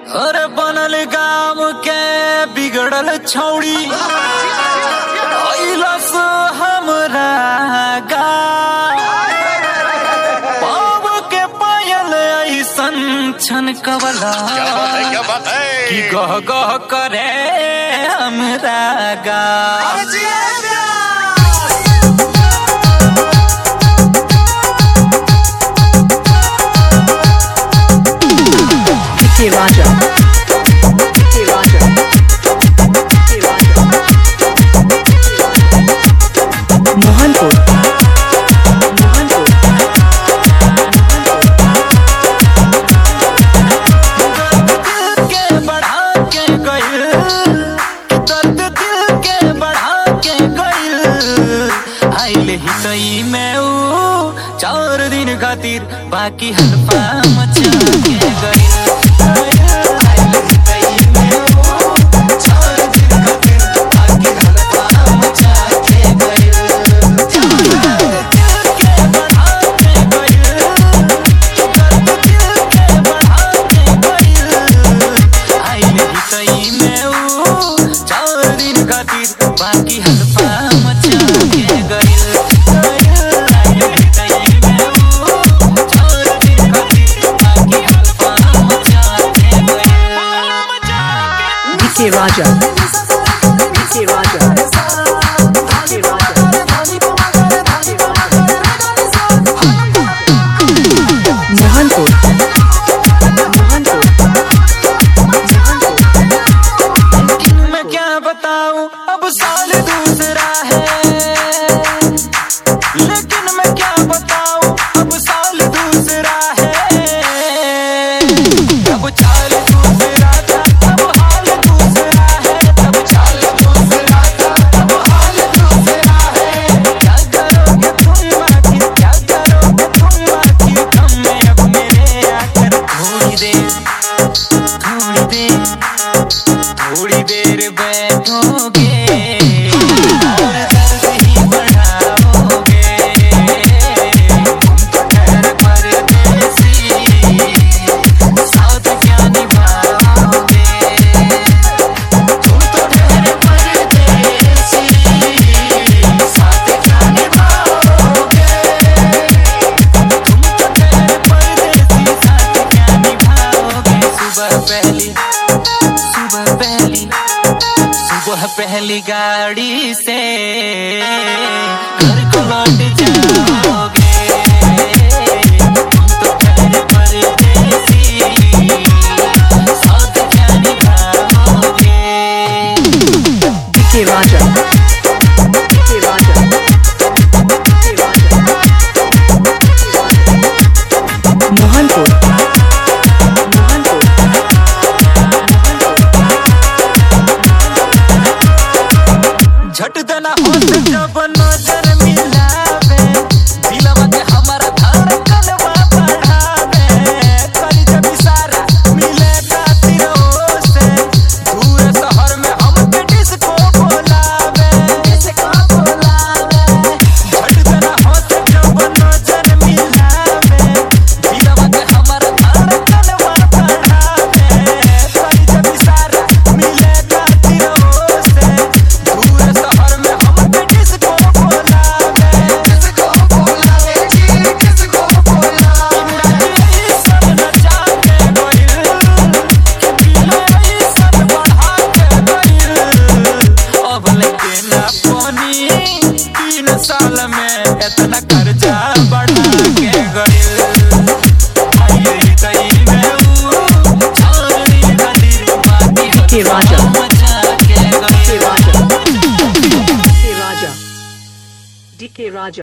अरे बनल गाम के बिगड़ल छौड़ी अइलस हमरा गाँव पाव के पायल ऐसन छन कवला क्या बात है क्या बात है कि गह गह करे हमरा गाँव Vicky Raja. Vicky Raja. Vicky Raja. Mohanpur. Mohanpur. दिल के बढ़ा के गइल दर्द दिल के बढ़ा के गइल आइल ही सही में ऊ चार दिन खातिर बाकी हल्फा मचा के गइल आइल ही सही में ऊ, चार दिन खातिर बाकी हल्फा मचा के गइल। दिल के बढ़ा के गइल, दर्द दिल के बढ़ा के गइल। आइल ही सही में ऊ, चार दिन खातिर बाकी हल्फा मचा के गइल। आइल ही सही में ऊ, चार दिन खातिर बाकी हल्फा मचा के गइल। Vicky Raja. Vicky Raja. Vicky Raja. Mohanpur. Mohanpur. Mohanpur. लेकिन मैं क्या बताऊं अब साल दूसरा है लेकिन मैं क्या बताऊं अब साल दूसरा है अब चाल दूसरा था अब हाल दूसरा है अब चाल दूसरा था अब हाल दूसरा है क्या करोगे तुम आखिर क्या करोगे तुम आखिर हम में अब मेरे आकर थोड़ी देर थोड़ी देर थोड़ी देर बैठोगे और दर्द ही बढ़ाओगे तुम तो ठहर परदेसी साथ क्या निभाओगे तुम तो ठहर परदेसी साथ क्या निभाओगे तुम तो ठहर परदेसी साथ क्या निभाओगे सुबह पहली सुबह पहली सुबह पहली गाड़ी से घर को लौट जाओगे तुम तो ठहरे परदेसी साथ क्या निभाओगे Vicky Raja. Vicky Raja. Vicky Raja. Mohanpur. Mohanpur. झट देना होश जब नजर मिलावे दिलवा के हमारा धड़कनवा बढ़ावे करी जब इशारा मिले खातिर से दूर शहर में हमके डिस्को बोलावे डिस्को बोलावे झट देना होश जब नजर मिलावे दिलवा के हमारा धड़कनवा बढ़ावे करी जब इशारा मिले खातिर से दूर शहर में हमके डिस्को बोलावे डिस्को बोलावे जी डिस्को बोलावे सब नचा के गइल दिल सब बढ़ा के गइल अब लेके ना पानी तीन साल में इतना कर्जा बढ़ा के गइल आइए तई में ऊ छोड़ी खातिर बाकी Vicky Raja. मचा के Vicky गइल Raja. Vicky Raja. Vicky Raja.